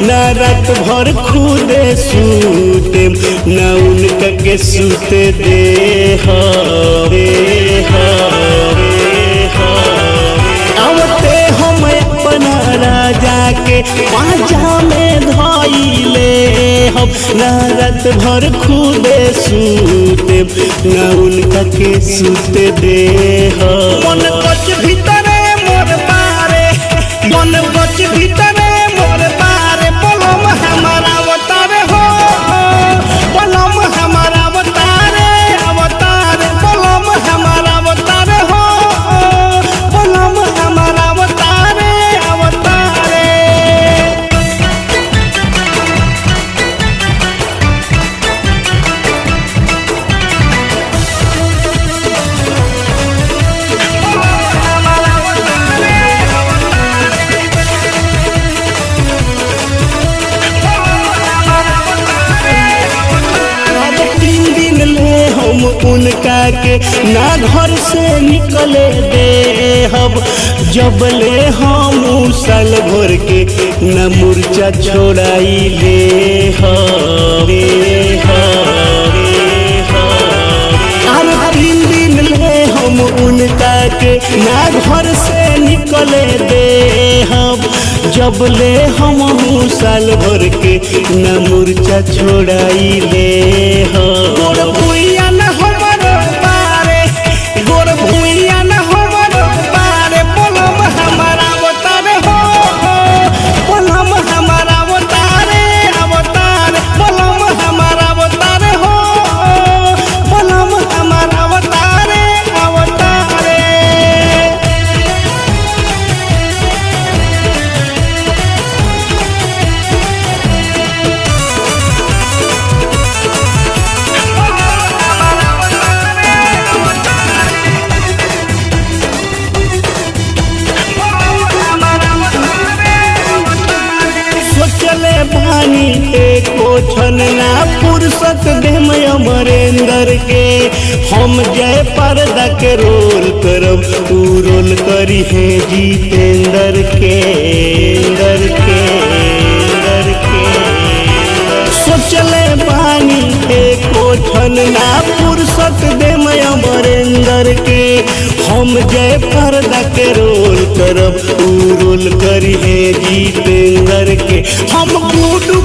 ना रात भर खुदे सूते ना उनका के सूते दे हवे हवे आवते हम अपना राजा के पाजा में धइले हम ना रात भर खुदे सूते ना उनका के सूते दे मन बच भीतरे मोर पारे मन बच भीतरे मोर पारे पलम हमारा अवतार हो पलम हमारा अवतारे अवतार पलम हमारा अवतार हो पलम हमारा अवतारे अवतारे अब तीन दिन ले हम उनका के ना घर से निकले दे हम जब ले हम साल भर के न मूर्छा छोड़ाई ले हवे हवे अरे तीन दिन ले हम उनका के ना घर से निकले दे हम जब ले हम साल भर के न मूर्छा छोड़ाई ले गोर भुइया न हमर पारे गोर भुइया न हमर पारे पलम हमारा अवतार हो पलम हमारा अवतारे अवतार पलम हमारा अवतार हो पलम हमारा अवतारे अवतारे सोचले बानी एको छन ना फुर्सत देम अमरेंद्र के हम जय पर्दा के रोल करब तू रोल करी है जीतेंद्र के इंदर के इंदर के सोचले बानी एको छन ना फुर्सत देम अमरेंद्र के हम जय पर्दा के रोल करब तू रोल करी है जीतेंद्र के हम गुडू